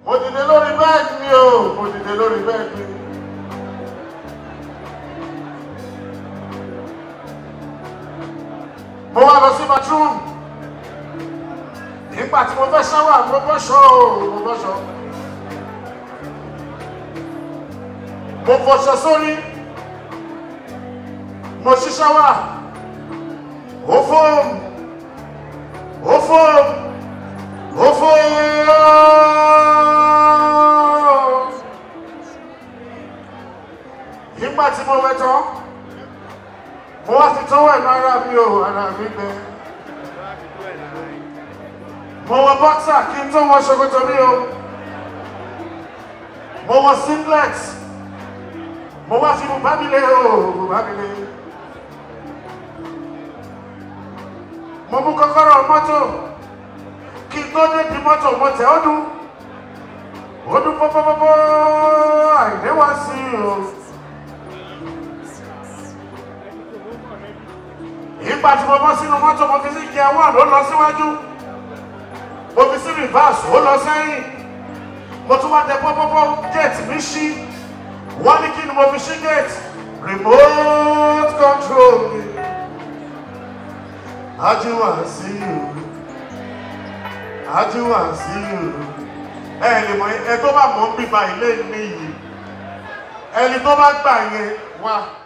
mo dìde lórí bẹ́ẹ̀dì mi o mo dìde lórí bẹ́ẹ̀dì mi. mo wá lọ sí bathroom nígbà tí mo fẹ́ ṣáwà mo bọ́ ṣọ́ o mo bọ́ ṣọ́ mo fọṣọ sórí mo ṣí ṣáwà ó fóòmù ó fóòmù ó fóòmù nígbà tí mo wẹ tán mo wá fi tọ́wọ́ ẹ̀ lára mi o ara mi gbẹ mo wọ bọ́ksà kí n tó wọ ṣòkòtò mi o mo wọ singlet mo wá fi bùbá mi lé o bùbá mi lé mo mú kọ́kọ́rọ́ mọ́tò kí n tó dé di mọ́tò mo tẹ̀ ọ́ dún ó dún pọ́pọ́pọ́pọ́ àìdé wá sí i o. ìgbà tí mo bọ́ sínú mọ́tò mo fi sí jẹ wà ló lọ síwájú mo fi sí reverse ó lọ sẹ́yìn mo tún wá tẹ pọ́pọ́pọ́ gate mi ṣí wọ́n ní kí ni mo fi ṣí gate remote control mi ajíwà sí i ajíwà sí i ẹ lè mọ ẹ tó bá mọ̀ ń bíba ilé mi yìí ẹni tó bá gbà yẹn wá.